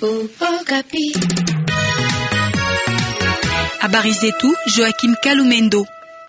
Habari zetu Joachim Kalumendo.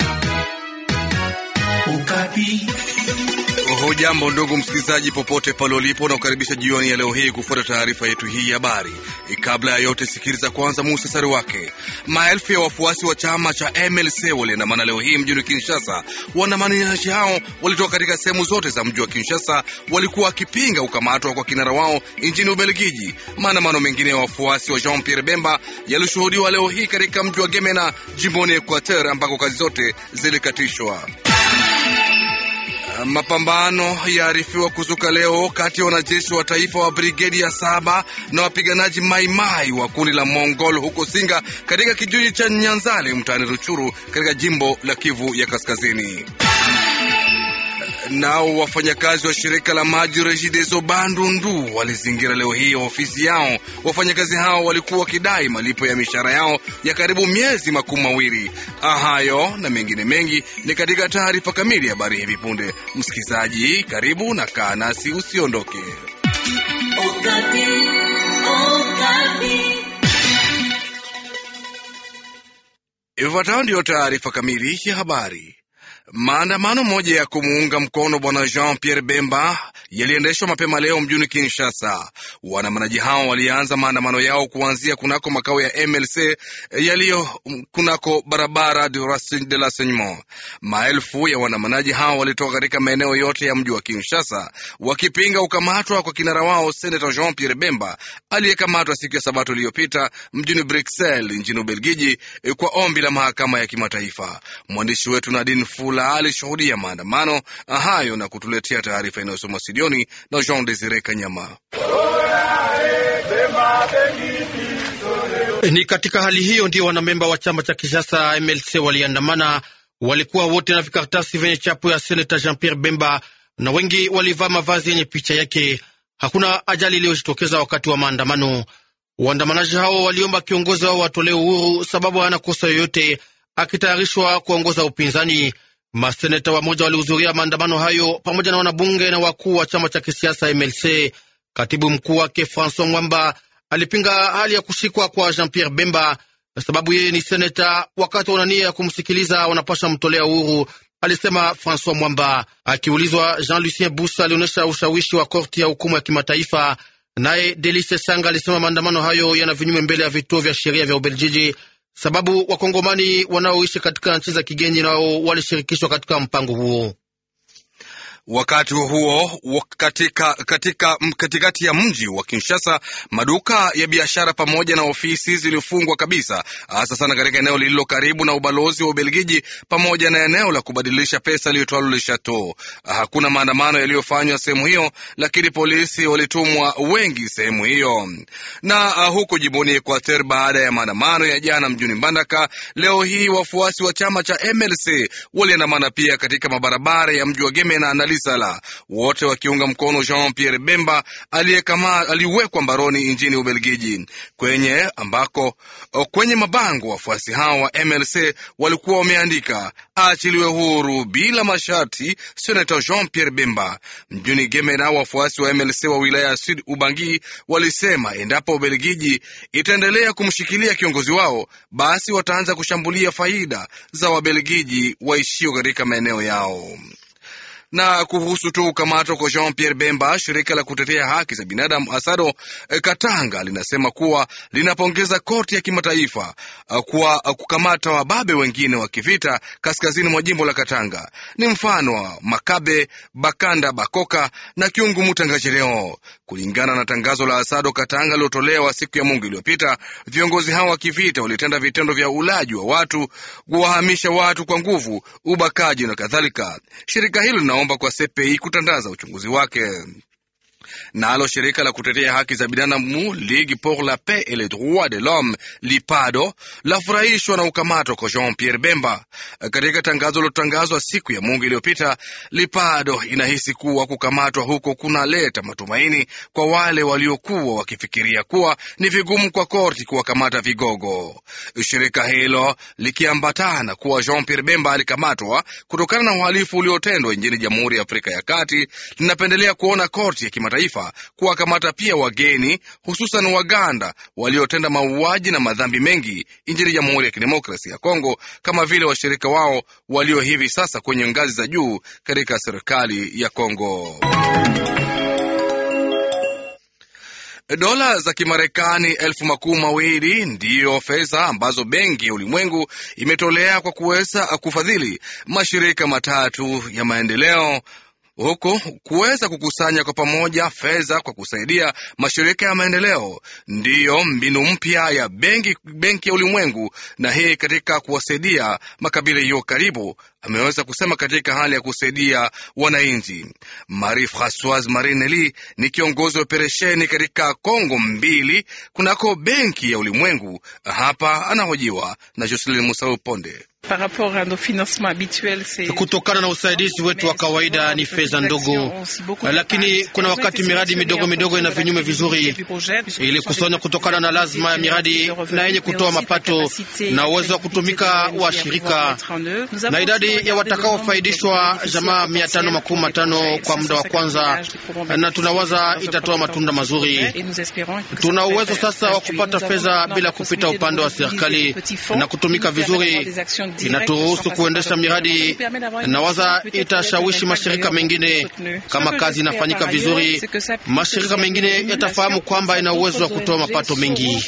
Hujambo ndugu msikilizaji, popote pale ulipo, na kukaribisha jioni ya leo hii kufuata taarifa yetu hii ya habari. Kabla ya yote, sikiliza kwanza muhtasari wake. Maelfu ya wafuasi wa chama cha MLC waliandamana leo hii mjini Kinshasa. Waandamanaji hao walitoka katika sehemu zote za mji wa Kinshasa, walikuwa wakipinga ukamatwa kwa kinara wao nchini Ubelgiji. Maandamano mengine ya wafuasi wa Jean Pierre Bemba yalishuhudiwa leo hii katika mji wa Gemena, jimboni Equateur, ambako kazi zote zilikatishwa. Mapambano yaarifiwa kuzuka leo kati ya wanajeshi wa taifa wa brigedi ya saba na wapiganaji maimai wa kundi la Mongol huko Singa katika kijiji cha Nyanzale mtaani Ruchuru katika jimbo la Kivu ya Kaskazini. Nao wafanyakazi wa shirika la maji Regideso Bandundu walizingira leo hii ofisi yao. Wafanyakazi hao walikuwa wakidai malipo ya mishahara yao ya karibu miezi makumi mawili. Hayo na mengine mengi ni katika taarifa kamili ya habari hivi punde. Msikilizaji, karibu na kaa nasi, usiondoke. Ifuatayo ndiyo taarifa kamili ya habari. Maandamano moja ya kumuunga mkono bwana Jean Pierre Bemba yaliendeshwa mapema leo mjini Kinshasa. Waandamanaji hao walianza maandamano yao kuanzia kunako makao ya MLC yaliyo kunako barabara de l'Enseignement. Maelfu ya waandamanaji hao walitoka katika maeneo yote ya mji wa Kinshasa wakipinga ukamatwa kwa kinara wao Senata Jean Pierre Bemba aliyekamatwa siku ya Sabato iliyopita mjini Bruxelles nchini Ubelgiji kwa ombi la mahakama ya kimataifa. Mwandishi wetu Nadine Fula alishuhudia maandamano hayo na kutuletea taarifa inayosoma studioni na Jean Desire Kanyama. Ni katika hali hiyo ndio wanamemba wa chama cha kisiasa MLC waliandamana. Walikuwa wote na vikaratasi vyenye chapo ya seneta Jean Pierre Bemba na wengi walivaa mavazi yenye picha yake. Hakuna ajali iliyojitokeza wakati wa maandamano. Waandamanaji hao waliomba kiongozi wao watolee uhuru, sababu hana kosa yoyote, akitayarishwa kuongoza upinzani. Maseneta wamoja walihudhuria maandamano hayo pamoja na wanabunge na wakuu wa chama cha kisiasa MLC. Katibu mkuu wake Francois Mwamba alipinga hali ya kushikwa kwa Jean Pierre Bemba sababu yeye ni seneta, wakati wana nia ya kumsikiliza wanapasha mtolea uhuru, alisema Francois Mwamba. Akiulizwa, Jean Lucien Busa alionyesha ushawishi wa korti ya hukumu ya kimataifa. Naye Delice Sanga alisema maandamano hayo yana vinyume mbele ya vituo vya sheria vya Ubeljiji sababu wakongomani wanaoishi katika nchi za kigeni nao walishirikishwa katika mpango huo. Wakati huo katika, katika katikati ya mji wa Kinshasa, maduka ya biashara pamoja na ofisi zilifungwa kabisa, hasa sana katika eneo lililo karibu na ubalozi wa Ubelgiji pamoja na eneo la kubadilisha pesa liitwalo Le Chateau. Hakuna maandamano yaliyofanywa sehemu hiyo, lakini polisi walitumwa wengi sehemu hiyo. Na uh, huko jimboni Equateur, baada ya maandamano ya jana mjini Mbandaka, leo hii wafuasi wa chama cha MLC waliandamana pia katika mabarabara ya mji wa Gemena na Lisala, wote wakiunga mkono Jean Pierre Bemba aliwekwa mbaroni nchini Ubelgiji, kwenye ambako kwenye mabango wafuasi hao wa MLC walikuwa wameandika aachiliwe huru bila masharti senata Jean Pierre Bemba. Mjini Gemena, wafuasi wa MLC wa wilaya ya Sud Ubangi walisema endapo Ubelgiji itaendelea kumshikilia kiongozi wao, basi wataanza kushambulia faida za Wabelgiji waishio katika maeneo yao na kuhusu tu kukamatwa kwa Jean Pierre Bemba, shirika la kutetea haki za binadamu Asado e, Katanga linasema kuwa linapongeza korti ya kimataifa kwa kukamata wababe wengine wa kivita kaskazini mwa jimbo la Katanga. Ni mfano wa Makabe Bakanda Bakoka na Kiungu Mutangajeleo. Kulingana na tangazo la Asado Katanga lilotolewa siku ya Mungu iliyopita, viongozi hao wa kivita walitenda vitendo vya ulaji wa watu, kuwahamisha watu kwa nguvu, ubakaji na kadhalika. Shirika hilo linaomba kwa CPI kutandaza uchunguzi wake. Nalo shirika la kutetea haki za binadamu Ligue pour la paix et les droits de l'homme Lipado lafurahishwa na ukamatwa kwa Jean Pierre Bemba. Katika tangazo lilotangazwa siku ya Mungu iliyopita, Lipado inahisi kuwa kukamatwa huko kunaleta matumaini kwa wale waliokuwa wakifikiria kuwa ni vigumu kwa korti kuwakamata vigogo. Shirika hilo likiambatana kuwa Jean Pierre Bemba alikamatwa kutokana na uhalifu uliotendwa nchini Jamhuri ya Afrika ya Kati, linapendelea kuona korti ya kimataifa Mataifa kuwakamata pia wageni, hususan Waganda waliotenda mauaji na madhambi mengi nchini Jamhuri ya Kidemokrasia ya Kongo, kama vile washirika wao walio hivi sasa kwenye ngazi za juu katika serikali ya Kongo. Dola za Kimarekani elfu makumi mawili ndiyo fedha ambazo Benki ya Ulimwengu imetolea kwa kuweza kufadhili mashirika matatu ya maendeleo huku kuweza kukusanya kwa pamoja fedha kwa kusaidia mashirika ya maendeleo ndiyo mbinu mpya ya benki benki ya ulimwengu, na hii katika kuwasaidia makabila hiyo karibu, ameweza kusema katika hali ya kusaidia wananchi. Marie Francoise Marineli ni kiongozi wa operesheni katika Kongo mbili kunako benki ya ulimwengu. Hapa anahojiwa na Jocelyn Musau Ponde. Kutokana na usaidizi wetu wa kawaida ni fedha ndogo, lakini kuna wakati miradi midogo midogo ina vinyume vizuri, ili kusanya kutokana na lazima ya miradi na yenye kutoa mapato na uwezo wa kutumika wa shirika na idadi ya watakaofaidishwa jamaa mia tano makumi matano kwa muda wa kwanza, na tunawaza itatoa matunda mazuri. Tuna uwezo sasa wa kupata fedha bila kupita upande wa serikali na kutumika vizuri inaturuhusu kuendesha miradi na waza itashawishi mashirika mengine. Kama kazi inafanyika vizuri, mashirika mengine yatafahamu kwamba ina uwezo wa kutoa mapato mengi.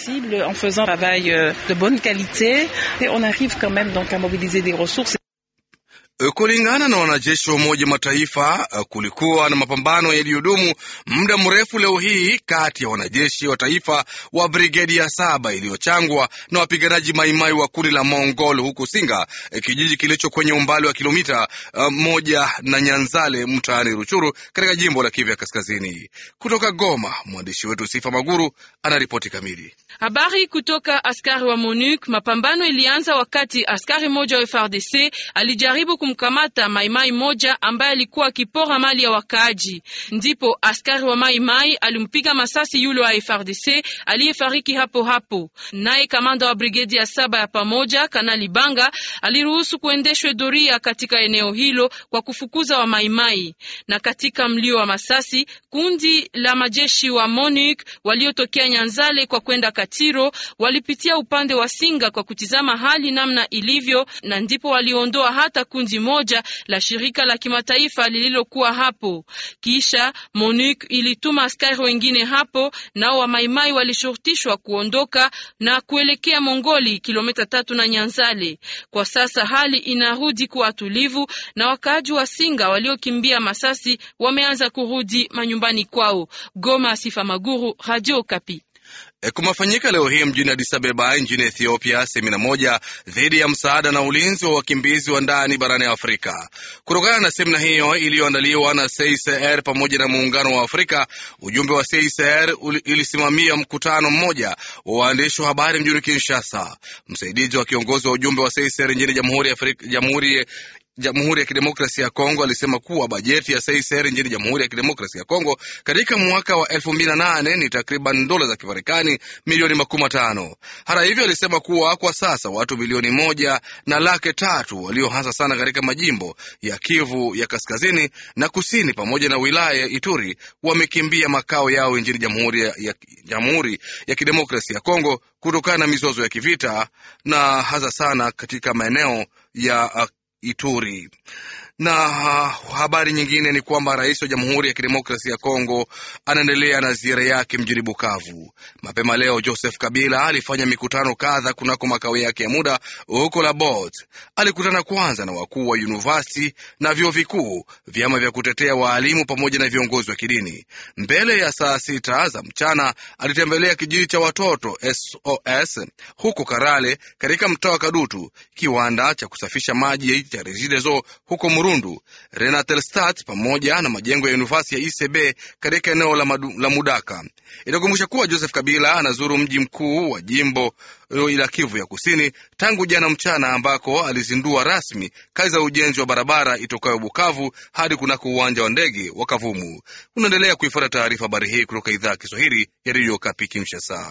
Kulingana na wanajeshi wa Umoja Mataifa, kulikuwa na mapambano yaliyodumu muda mrefu leo hii kati ya wanajeshi wa taifa wa brigedi ya saba iliyochangwa na wapiganaji maimai wa kundi la Mongol huko Singa, kijiji kilicho kwenye umbali wa kilomita uh, moja na Nyanzale mtaani Ruchuru katika jimbo la Kivu ya Kaskazini. Kutoka Goma, mwandishi wetu Sifa Maguru anaripoti kamili. Habari kutoka askari wa MONUC. Mapambano ilianza wakati askari moja wa FARDC alijaribu kumkamata maimai moja ambaye alikuwa akipora mali ya wakaaji, ndipo askari wa maimai alimpiga masasi yule wa FARDC aliyefariki hapo hapo. Naye kamanda wa brigedi ya saba ya pamoja Kanali Banga aliruhusu kuendeshwe doria katika eneo hilo kwa kufukuza wa maimai, na katika mlio wa masasi kundi la majeshi wa MONUC waliotokea Nyanzale kwa kwenda Katiro walipitia upande wa Singa kwa kutizama hali namna ilivyo, na ndipo waliondoa hata kundi moja la shirika la kimataifa lililokuwa hapo. Kisha MONUC ilituma askari wengine hapo, nao wa maimai walishurutishwa kuondoka na kuelekea Mongoli, kilomita tatu na Nyanzale. Kwa sasa hali inarudi kuwa tulivu na wakaaji wa Singa waliokimbia masasi wameanza kurudi manyumbani kwao. Goma, Sifa Maguru, Radio Kapi. Kumefanyika leo hii mjini Addis Ababa nchini Ethiopia semina moja dhidi ya msaada na ulinzi wa wakimbizi wa ndani barani Afrika. Kutokana na semina hiyo iliyoandaliwa na CICR pamoja na muungano wa Afrika, ujumbe wa CICR ilisimamia mkutano mmoja wa waandishi wa habari mjini Kinshasa. Msaidizi wa kiongozi wa ujumbe wa CICR nchini Jamhuri ya Afrika, Jamhuri Jamhuri ya Kidemokrasia ya Kongo alisema kuwa bajeti ya CICR nchini Jamhuri ya Kidemokrasia ya Kongo katika mwaka wa elfu mbili na nane ni takriban dola za Kimarekani milioni makumi matano. Hata hivyo, alisema kuwa kwa sasa watu milioni moja na laki tatu walio hasa sana katika majimbo ya Kivu ya kaskazini na kusini pamoja na wilaya ya Ituri wamekimbia makao yao nchini Jamhuri ya, ya, Jamhuri ya Kidemokrasia ya Kongo kutokana na mizozo ya kivita na hasa sana katika maeneo ya Ituri. Na habari nyingine ni kwamba rais wa Jamhuri ya Kidemokrasia ya Kongo anaendelea na ziara yake mjini Bukavu. Mapema leo, Joseph Kabila alifanya mikutano kadha kunako makao yake ya muda huko Labot. Alikutana kwanza na wakuu wa yunivasiti na vyuo vikuu, vyama vya kutetea waalimu pamoja na viongozi wa kidini. Mbele ya saa sita za mchana alitembelea kijiji cha watoto SOS huko Karale katika mtaa wa Kadutu, kiwanda cha kusafisha maji cha Regideso huko Murundu, Renatelstat pamoja na majengo ya yunivasiti ya ICB katika eneo la, madu, la Mudaka. Itakumbusha kuwa Joseph Kabila anazuru mji mkuu wa jimbo la Kivu ya Kusini tangu jana mchana, ambako alizindua rasmi kazi za ujenzi wa barabara itokayo Bukavu hadi kunako uwanja wa ndege wa Kavumu. Unaendelea kuifuata taarifa habari hii kutoka idhaa ya Kiswahili ya redio Kapi Kinshasa.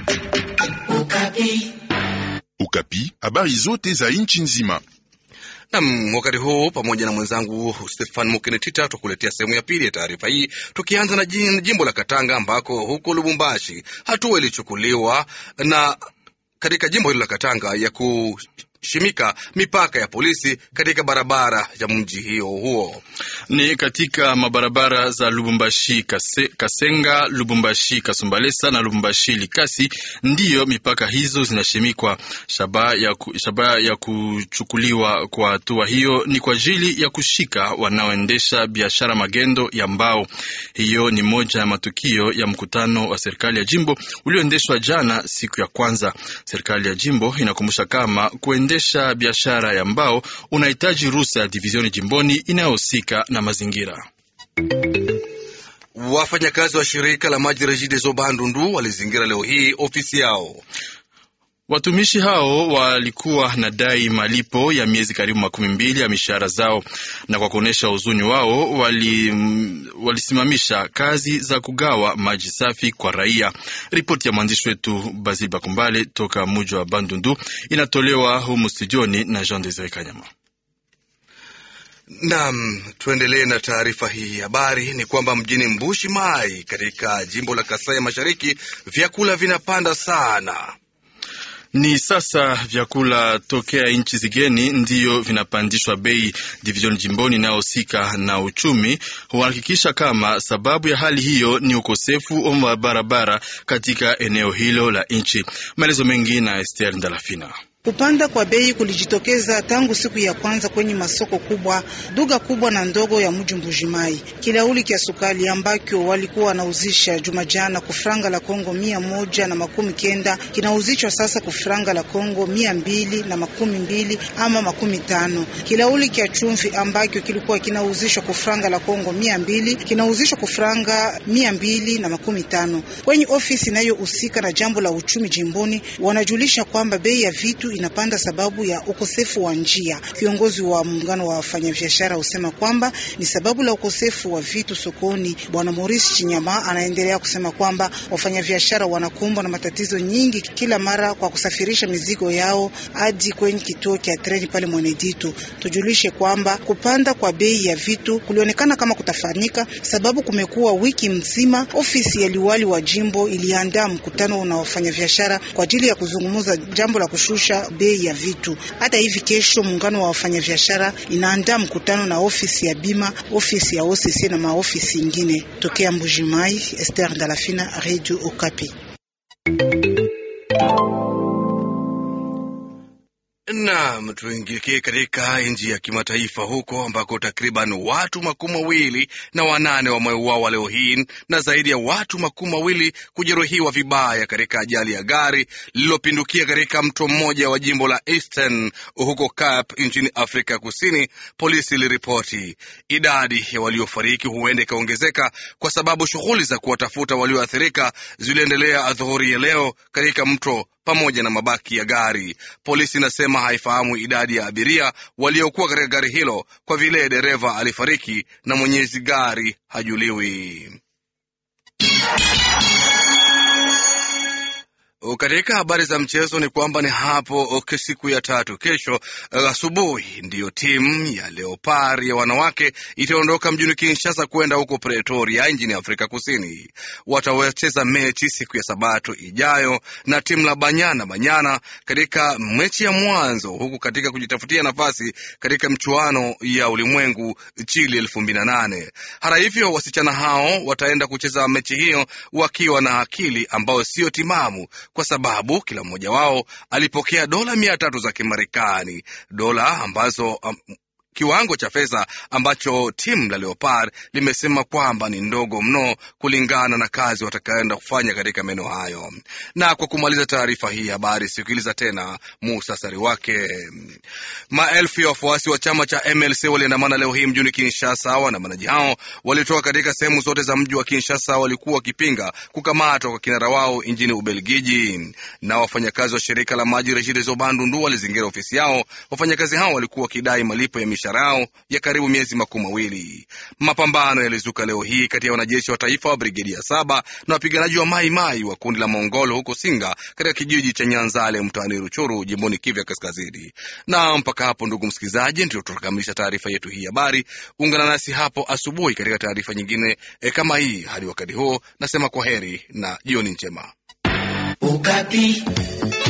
Ukapi, habari zote za nchi nzima Nam, wakati huu pamoja na mwenzangu Stefan Mukenetita tukuletea sehemu ya pili ya taarifa hii, tukianza na jimbo la Katanga ambako huko Lubumbashi hatua ilichukuliwa na katika jimbo hilo la Katanga ya kushimika mipaka ya polisi katika barabara ya mji hiyo huo ni katika mabarabara za Lubumbashi Kase, Kasenga, Lubumbashi Kasumbalesa na Lubumbashi Likasi ndiyo mipaka hizo zinashimikwa. Shabaha ya, ku, shaba ya kuchukuliwa kwa hatua hiyo ni kwa ajili ya kushika wanaoendesha biashara magendo ya mbao. Hiyo ni moja ya matukio ya mkutano wa serikali ya jimbo ulioendeshwa jana siku ya kwanza. Serikali ya jimbo inakumbusha kama kuendesha biashara ya mbao unahitaji ruhusa ya divizioni jimboni inayohusika na mazingira. Wafanyakazi wa shirika la maji Regideso Bandundu walizingira leo hii ofisi yao. Watumishi hao walikuwa na dai malipo ya miezi karibu makumi mbili ya mishahara zao, na kwa kuonyesha huzuni wao wali, walisimamisha kazi za kugawa maji safi kwa raia. Ripoti ya mwandishi wetu Basil Bakumbale toka muji wa Bandundu inatolewa humu studioni na Jean Desire Kanyama. Naam, tuendelee na taarifa hii. Habari ni kwamba mjini Mbushi Mai katika jimbo la Kasai Mashariki vyakula vinapanda sana. Ni sasa vyakula tokea nchi zigeni ndiyo vinapandishwa bei. Division jimboni inayohusika na uchumi huhakikisha kama sababu ya hali hiyo ni ukosefu wa barabara katika eneo hilo la nchi. Maelezo mengi na Esther Ndalafina. Kupanda kwa bei kulijitokeza tangu siku ya kwanza kwenye masoko kubwa, duga kubwa na ndogo ya mji Mbujimai. Kilauli kya sukali ambacho walikuwa wanauzisha juma jana kufranga la Kongo mia moja na makumi kenda kinauzishwa sasa kufranga la Kongo mia mbili na makumi mbili ama makumi tano. Kilauli kya chumvi ambacho kilikuwa kinauzishwa kufranga la Kongo mia mbili kinauzishwa kufranga mia mbili na makumi tano. Kwenye ofisi inayohusika na jambo la uchumi jimboni wanajulisha kwamba bei ya vitu inapanda sababu ya ukosefu wa njia. Kiongozi wa muungano wa wafanyabiashara husema kwamba ni sababu la ukosefu wa vitu sokoni. Bwana Maurice Chinyama anaendelea kusema kwamba wafanyabiashara wanakumbwa na matatizo nyingi kila mara kwa kusafirisha mizigo yao hadi kwenye kituo cha treni pale Mweneditu. Tujulishe kwamba kupanda kwa bei ya vitu kulionekana kama kutafanyika sababu kumekuwa wiki mzima ofisi ya liwali wa jimbo iliandaa mkutano na wafanyabiashara kwa ajili ya kuzungumza jambo la kushusha bei ya vitu. Hata hivi kesho muungano wa wafanyabiashara inaandaa mkutano na ofisi ya bima, ofisi ya OCC na maofisi ingine. Tokea Mbujimai, Esther Dalafina, Radio Okapi. Naam, tuingie katika nchi ya kimataifa huko ambako takriban watu makumi mawili na wanane wameuawa leo hii na zaidi ya watu makumi mawili kujeruhiwa vibaya katika ajali ya gari lililopindukia katika mto mmoja wa jimbo la Eastern huko Cape nchini Afrika Kusini. Polisi iliripoti idadi ya waliofariki huenda ikaongezeka kwa sababu shughuli za kuwatafuta walioathirika ziliendelea adhuhuri ya leo katika mto pamoja na mabaki ya gari. Polisi inasema haifahamu idadi ya abiria waliokuwa katika gari hilo kwa vile dereva alifariki na mwenyezi gari hajuliwi. Katika habari za mchezo ni kwamba ni hapo siku ya tatu kesho asubuhi ndiyo timu ya Leopard ya wanawake itaondoka mjini Kinshasa kwenda huko Pretoria nchini Afrika Kusini. Watawacheza mechi siku ya Sabato ijayo na timu la Banyana Banyana katika mechi ya mwanzo, huku katika kujitafutia nafasi katika mchuano ya ulimwengu Chile elfu mbili na nane. Hata hivyo, wasichana hao wataenda kucheza mechi hiyo wakiwa na akili ambayo siyo timamu kwa sababu kila mmoja wao alipokea dola mia tatu za Kimarekani, dola ambazo um, kiwango cha fedha ambacho timu la Leopard limesema kwamba ni ndogo mno kulingana na kazi watakayoenda kufanya katika maeneo hayo. Na kwa kumaliza taarifa hii habari, sikiliza tena muhtasari wake. Maelfu ya wafuasi wa chama cha MLC waliandamana leo hii mjini Kinshasa. Waandamanaji hao walitoka katika sehemu zote za mji wa Kinshasa, walikuwa wakipinga kukamatwa kwa kinara wao nchini Ubelgiji. Na wafanyakazi wa shirika la maji Regideso Bandundu walizingira ofisi yao. Wafanyakazi hao walikuwa wakidai malipo ya biashara yao ya karibu miezi makumi mawili. Mapambano yalizuka leo hii kati ya wanajeshi wa taifa wa brigedi ya saba na wapiganaji wa Mai Mai wa kundi la Mongolo huko Singa katika kijiji cha Nyanzale mtaani Ruchuru jimboni Kivu ya Kaskazini. Na mpaka hapo, ndugu msikilizaji, ndio tutakamilisha taarifa yetu hii habari. Ungana nasi hapo asubuhi katika taarifa nyingine e, kama hii. Hadi wakati huo, nasema kwa heri na jioni njema. Ukapi.